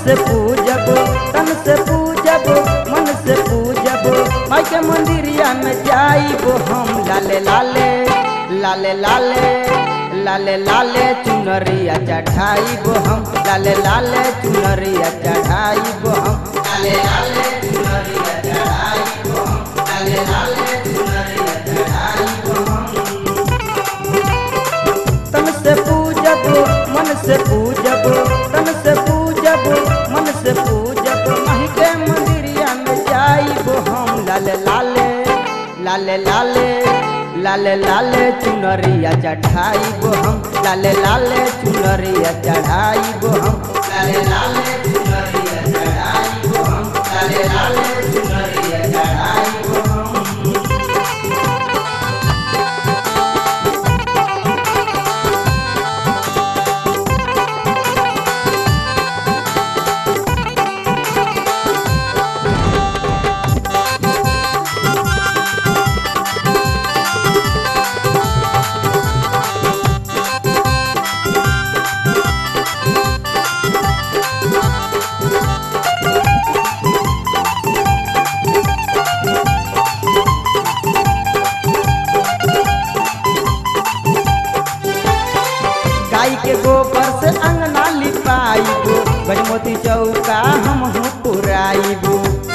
से पूजब तन से पूजब मन से पूजब माई के मंदिरिया में जाइबो हम लाले लाले लाले लाले लाले लाले चुनरिया चढ़ाइबो हम लाले लाले चुनरिया चढ़ाइबो हम लाले लाले चुनरिया चढ़ाइबो हम लाले लाले चुनरिया चढ़ाइबो हम तन से पूजब मन से पूजब तन से पूजब मन से पूजब माही के मंदिरिया में जाइबो हम लाले लाले लाले लाले लाले लाले चुनरिया चढ़ाइबो हम लाले लाले चुनरिया चढ़ाइबो हम लाले लाले चुनरिया चढ़ाइबो हम लाले लाले चुनरिया चढ़ाइबो हम गाय के गोबर से अंगना लिपाइबो गजमोती चौका हम पुराइबो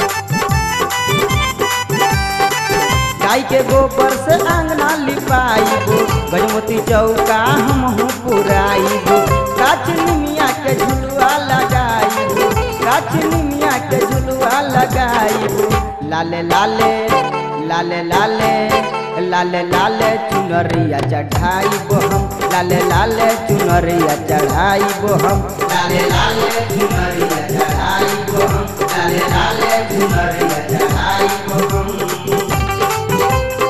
गाय के गोबर से अंगना लिपाइबो गजमोती चौका हम पुराइबो काच निमिया के झुलुआ लगाइबो काच निमिया के झुलुआ लगाइबो लाले लाले लाले लाले लाले लाले चुनरिया चढ़ाइबो हम लाले लाले चुनरिया चढ़ाइबो हम लाले लाले चुनरिया चढ़ाइबो हम लाले लाले चुनरिया चढ़ाइबो हम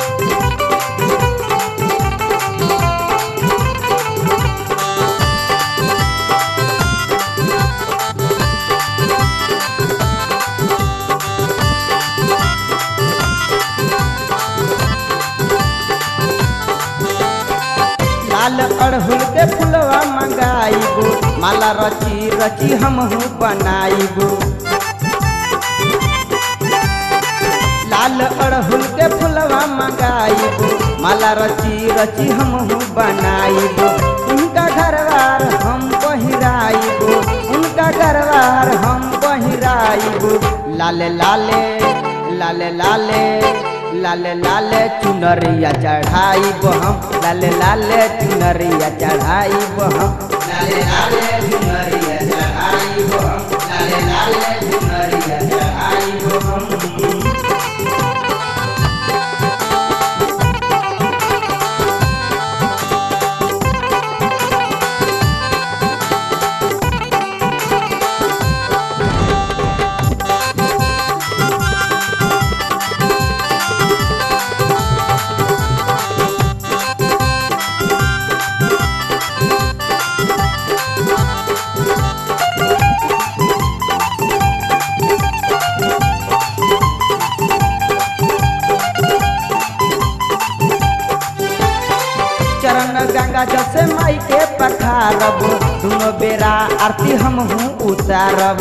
लाल अड़हुल के फुलवा मंगाइबो माला रची रची हमहू बनाइबो लाल अड़हुल के फुलवा मंगाइबो माला रची रची हमहू बनाइबो उनका घरवार हम पहिराइबो उनका घरवार हम पहिराइबो लाले लाले लाले लाले लाले लाले चुनरिया चढ़ाइबो हम लाले लाले चुनरिया चढ़ाइबो हम लाले लाले चुनरिया चढ़ाइबो हम लाले लाले चुनरिया चढ़ाइबो हम चरण गंगा जसे माई के पखारब दुनो बेरा आरती हम हूँ उतारब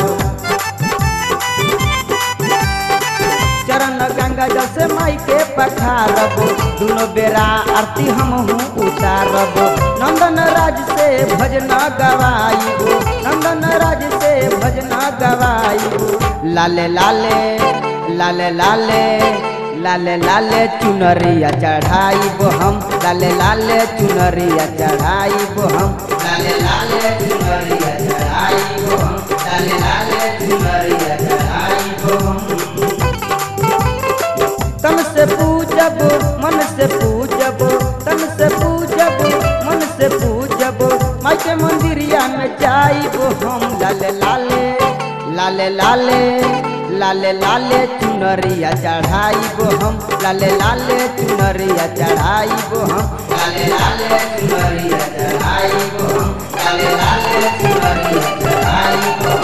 चरण गंगा जसे माई के पखारब दुनो बेरा आरती हम हूँ उतारब नंदन राज से भजन गवाइबो नंदन राज से भजन गवाइबो लाले लाले लाले लाले लाले लाले चुनरिया चढ़ाइबो हम लाले लाले चुनरिया चढ़ाइबो हम लाले लाले चुनरिया चढ़ाइबो हम लाले लाले चुनरिया चढ़ाइबो हम तन से पूजब मन से पूजब तन से पूजब मन से पूजब माई के मंदिरिया में जाइबो हम लाले लाले लाले लाले लाले लाले चुनरिया चढ़ाइबो हम लाले लाले चुनरिया चढ़ाइबो हम लाले लाले चुनरिया चढ़ाइबो हम लाले लाले चुनरिया चढ़ाइबो